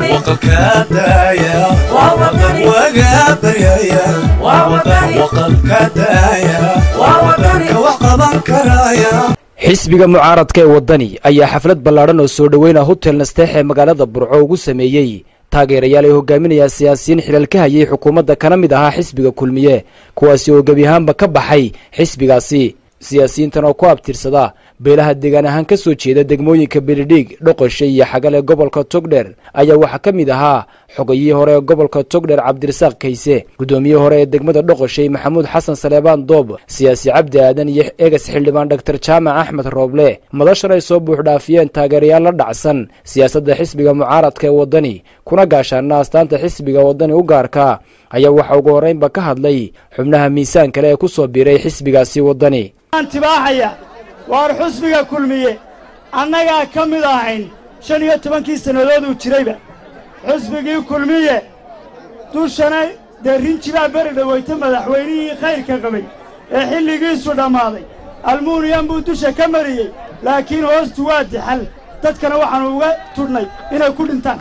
xisbiga mucaaradka ee waddani ayaa xaflad ballaadhan oo soo dhoweyna hotel nasteex ee magaalada burco ugu sameeyey taageerayaal ay hogaaminayaan siyaasiyiin xilal ka hayay xukuumadda kana mid ahaa xisbiga kulmiye kuwaasi oo gebi ahaanba ka baxay xisbigaasi siyaasiyiintan oo ku abtirsada beelaha deegaan ahaan ka soo jeeda degmooyinka beledhiig dhoqoshe iyo xagal ee gobolka togdher ayaa waxaa ka mid ahaa xogayihii hore ee gobolka togdher cabdirasaaq kayse guddoomiyihii hore ee degmada dhoqoshay maxamuud xasan saleebaan doob siyaasi cabdi aadan iyo egas xildhibaan dhaktar jaamac axmed rooble madashan ay soo buuxdhaafiyeen taageerayaal la dhacsan siyaasadda xisbiga mucaaradka ee waddani kuna gaashaana astaanta xisbiga waddani u gaarka ayaa waxaa ugu horraynba ka hadlay xubnaha miisaan kale ee ku soo biiray xisbigaasi waddani tibaaxaya waar xusbiga kulmiye annagaa ka mid ahayn shan iyo tobankii sannadood uu jirayba xusbigii kulmiye dushana dee rinjibaa beri dhaweyta madaxweynihii khayrka qabay ee xilligiisu dhammaaday almuuniyam buu dusha ka mariyey laakiin hoostu waa dixal dadkana waxaannu uga tudhnay inay ku dhintaan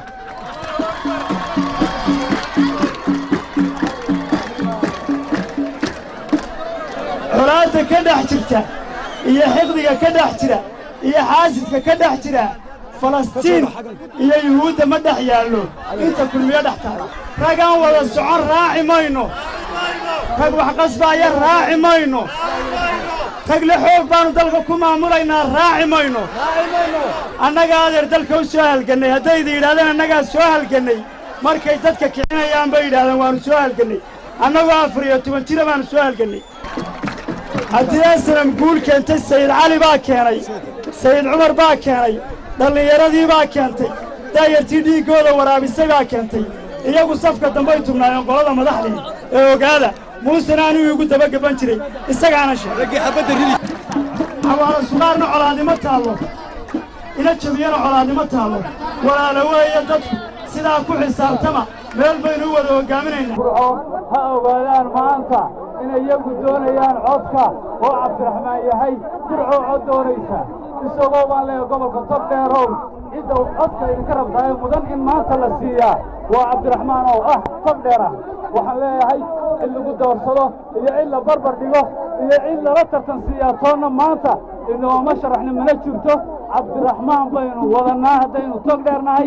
colaadda ka dhex jirta iyo xiqdiga ka dhex jira iyo xaasidka ka dhex jira falastiin iyo yuhuudda ma dhex yaallo inta kulmiyo dhex tahay ragaan wada socon raaci mayno rag wax qasbaaya raaci mayno rag le xoog baannu dalka ku maamulaynaa raaci mayno annagaa adeer dalka u soo halgannay haddayda yidhahdeen annagaa soo halgannay markay dadka kicinayaan bay yidhahdeen waannu soo halgannay annagoo afar iyo toban jira baannu soo halgannay haddii asnam guul keentay sayid cali baa keenay sayid cumar baa keenay dhallinyaradii baa keentay daayartii dhiiggooda waraabisay baa keentay iyagu safka dambay tubnaayeen qolada madaxdii ee ogaada muusena anuu iigu dabagaban jiray isagaana sheegay xawaala sugaarna colaadnimo taallo ina jabiyana colaadnimo taallo walaala weeye dadku sidaa ku xisaabtama meel baynu u wada hoggaaminaynaa ha ogaadaan maanta inay iyagu doonayaan codka oo cabdiraxmaan yahay burcoo cod doonaysa isagoo baan leeyahay gobolka togdheerow cidda codka idinka rabtaaye mudan in maanta la siiyaa waa cabdiraxmaan oo ah togdheer ah waxaan leeyahay cid lagu doorsado iyo cid la barbar dhigo iyo cid lala tartan siiyaa toonna maanta inooma sharaxni mana jirto cabdiraxmaan baynu wadannaa haddaynu togdheernahay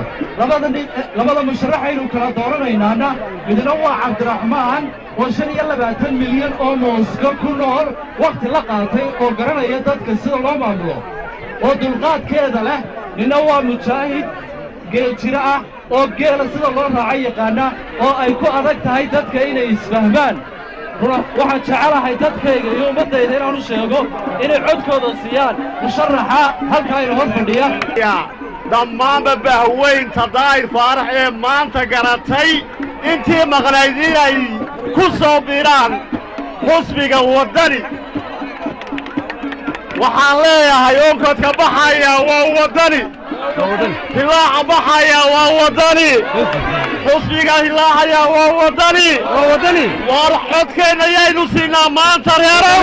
labada musharaxaynu kala dooranaynaana midna waa cabdiraxmaan oo shan iyo labaatan milyan oo mooska ku nool wakhti la qaatay oo garanaya dadka sida loo maamulo oo dulqaadkeeda leh ninna waa mujaahid geeljiro ah oo geela sida loo raaco yaqaana oo ay ku adag tahay dadka inay isfahmaan waxaan jecelahay dadkayga iyo ummaddayda inaan u sheego inay codkooda siiyaan musharaxa halkaa ina hor fadhiya dhammaanba bahweynta daa'ir faarax ee maanta garatay intii maqnayd inay ku soo biiraan xusbiga waddani waxaan leeyahay onkodka baxaya waa waddani hilaaca baxaya waa waddani xusbiga hilaacaya waa waddani waar codkeenna yaynu siinaa maanta reerow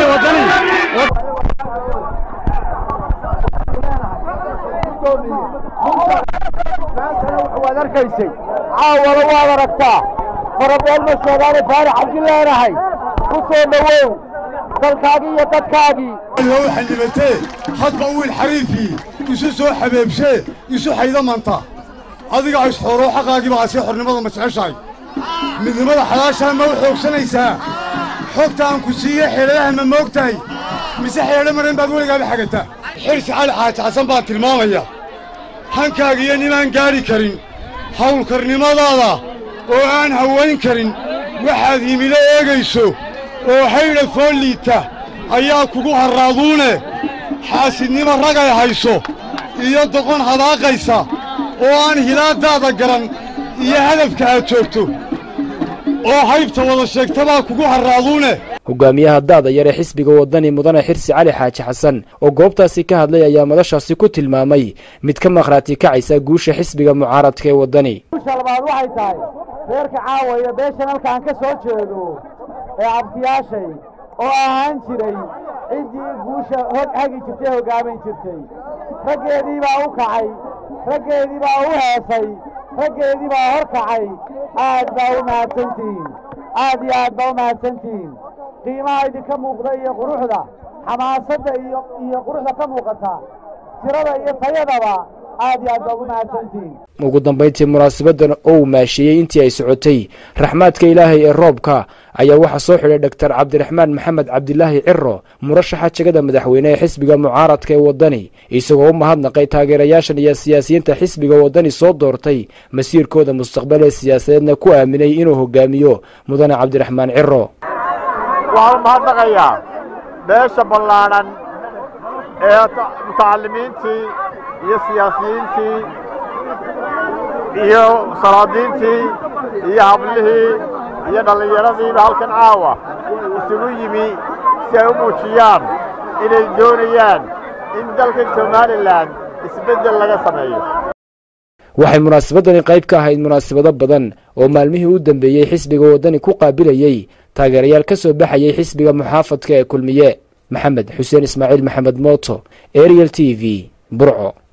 waad arkaysay caawala waad aragtaa farabool ma sheegaane faarax cabdi leenahay ku soo dhowow dalkaagii iyo dadkaagii loo xildhibatee hadba wiil xariifii isu soo xabeebshee isu xaydamanta adiga isxooroo xaqaagii baa asii xornimada ma jeceshahay midnimada xalaashaa ma u xoogsanaysaa xogta aan ku siiye xeeladaha ma moogtahay mise xeedho maran baad weligaaba xagataa xirsi cali xaaji xasan baa tilmaamaya hankaaga iyo ninaan gaadhi karin hawlkarnimadaada oo aan hawayn karin waxaad himilo eegayso oo haydha fool liita ayaa kugu harraaduune xaasidnimo ragay hayso iyo doqon hadaaqaysa oo aan hilaaddaada garan iyo hadafka aad joogto oo haybta wada sheegtabaa kugu harraaduune hogaamiyaha daada yar ee xisbiga waddani mudane xirsi cali xaaji xasan oo goobtaasi ka hadlay ayaa madashaasi ku tilmaamay mid ka maqhraati kacaysa guusha xisbiga mucaaradka ee waddani guusha labaad waxay tahay reerka caawaya beeshan halkaan ka soo jeedo ee abtiyaashay oo ahaan jiray ciddii guusha hog hagi jirtay hoggaamin jirtay raggeedii baa u kacay raggeedii baa u heesay raggeedii baa hor kacay aad baa u mahadsantihiin aad iyo aad baa u mahadsantihiin qiimaha idinka muuqda iyo quruxda xamaasadda iyo iyo quruxda ka muuqata tirada iyo tayadaba aad iyo aad baa ugu mahadsantihiin ugu dambayntii munaasabadan oo uu maasheeyey intii ay socotay raxmaadka ilaahay ee roobka ayaa waxaa soo xidhay dhoktar cabdiraxmaan maxamed cabdilaahi ciro murashaxa jegada madaxweyne ee xisbiga mucaaradka ee waddani isagoo u mahadnaqay taageerayaashan iyo siyaasiyiinta xisbiga waddani soo doortay masiirkooda mustaqbal ee siyaasadeedna ku aaminay inuu hogaamiyo mudane cabdiraxmaan ciro waxaan u mahadnaqayaa beesha ballaadhan ee mutacalimiintii iyo siyaasiyiintii iyo salaadiintii iyo hablihii iyo dhallinyaradiiba halkan caawa isugu yimi si ay u muujiyaan inay doonayaan in dalka somalilan isbeddel laga sameeyo waxay munaasabadani qayb ka ahayd munaasabado badan oo maalmihii u dambeeyey xisbiga waddani ku qaabilayey taageerayaal ka soo baxayay xisbiga muxaafadka ee kulmiye maxamed xuseen ismaaciil maxamed mooto ariel t v burco